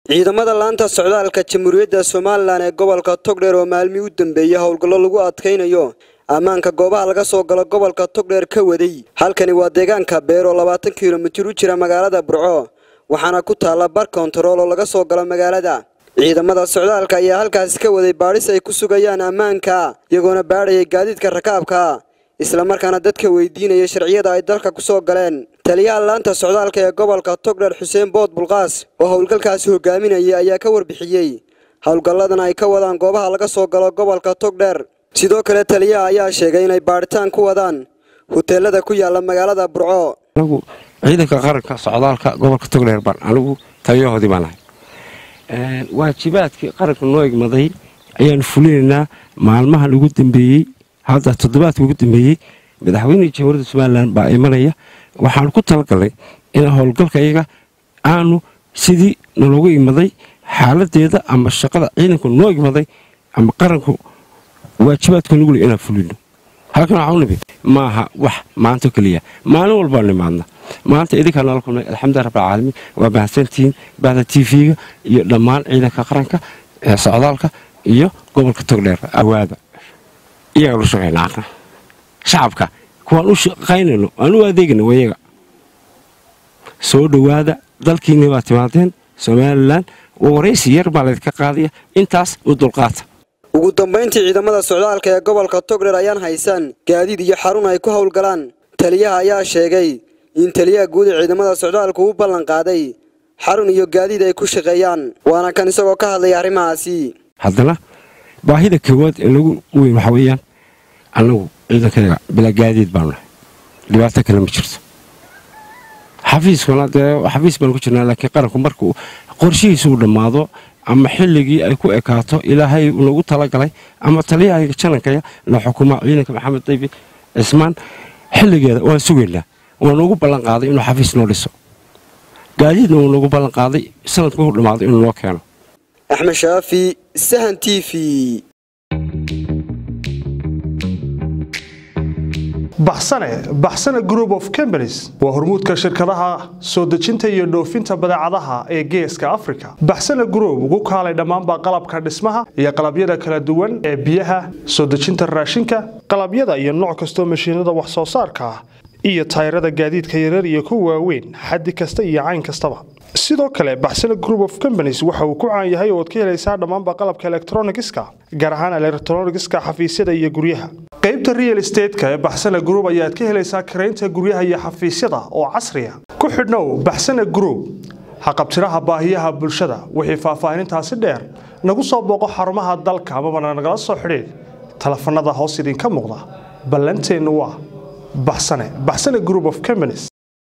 ciidamada laanta socdaalka jamhuuriyadda somalilan ee gobolka togdheer oo maalmii u dambeeyey howlgallo lagu adkaynayo ammaanka goobaha laga soo galo gobolka togdheer ka waday halkani waa deegaanka beer oo labaatan kilomitir u jira magaalada burco waxaana ku taalla bar kontarool oo laga soo galo magaalada ciidamada socdaalka ayaa halkaasi ka waday baadhis ay ku sugayaan ammaanka iyagoona baadhayay gaadiidka rakaabka islamarkaana dadka weydiinaya sharciyada ay dalka ku soo galeen taliyaha laanta socdaalka ee gobolka togdheer xuseen bood bulqaas oo howlgalkaasi hogaaminayay ayaa ka warbixiyey howlgalladan ay ka wadaan goobaha laga soo galo gobolka togdheer sidoo kale taliyaha ayaa sheegay inay baadhitaan ku wadaan huteelada ku yaala magaalada burco anigu ciidanka qaranka socdaalka gobolka togdheer baan anigu taliyahoodii baan ahay waajibaadkii qaranka noo igmaday ayaanu fulinaynaa maalmahan ugu dambeeyey hadda toddobaadka ugu dambeeyey madaxweynihii jamhuuriyadda somalilan baa imanaya waxaanu ku talagalnay in howlgalka iyaga aanu sidii naloogu igmaday xaaladeeda ama shaqada ciidanku noo igmaday ama qaranku waajibaadka nugule inaan fulino halkan waxaa u nimid maaha wax maanto keliya maalin walbaa nimaadna maanta idinkaa nala kulnay alxamdulilah rabbilcaalamiin waa mahadsantihiin bahda t v-ga iyo dhammaan ciidanka qaranka ee socdaalka iyo gobolka togdheer awaada iyagaan u shaqaynaa shacabka kuwaan u shaqaynayno aan u adeegayno wayaga soo dhowaada dalkiinni baa timaadeen somalilan waraysi yar baa laydinka qaadaya intaas u dulqaata ugu dambayntii ciidamada socdaalka ee gobolka togdheer ayaan haysan gaadiid iyo xarun ay ku howlgalaan taliyaha ayaa sheegay in taliyaha guud ee ciidamada socdaalku u ballan qaaday xarun iyo gaadiid ay ku shaqeeyaan waana kan isagoo ka hadlaya arrimahaasi haddana baahida koowaad ee lagu weyn waxaa weeyaan annagu ciidankayaga bilaa gaadiid baanu nahay dhibaato kale ma jirto xafiiskuna dee xafiis baanu ku jirnaa laakiin qaranku markuu qorshihiisa uu dhammaado ama xilligii ay ku ekaato ilaahay nagu talagalay ama taliyaha janankaya la xukuma ciidanka maxamed daybi cismaan xilligeeda waan sugaynaa waanu ugu ballan qaaday inuu xafiis noo dhiso gaadiidna wuu nagu ballan qaaday sanadku u dhammaaday inuu noo keeno axmed shaafi sahan t v baxsane baxsane group of companies waa hormuudka shirkadaha soo dejinta iyo dhoofinta badeecadaha ee geeska africa baxsane group ugu kaalay dhammaanba qalabka dhismaha iyo qalabyada kala duwan ee biyaha soo dejinta raashinka qalabyada iyo nooc kastoo mashiinada wax soo saarka ah iyo tayrada gaadiidka yarar iyo kuwa waaweyn xaddi kasta iyo cayn kastaba sidoo kale baxsane group of companies waxa uu ku caan yahay ooad ka helaysaa dhammaanba qalabka elektronigiska gaar ahaan elektronigiska xafiisyada iyo guryaha qaybta real estateska ee baxsane group ayaad ka helaysaa karaynta guryaha iyo xafiisyada oo casriya ku xidhnow baxsane group haqabtiraha baahiyaha bulshada wixii faahfaahinintaasi dheer nagu soo booqo xarumaha dalka amabana nagala soo xidhiid telefanada hoos idinka muuqda ballanteennu waa baxsane baxsane group of companies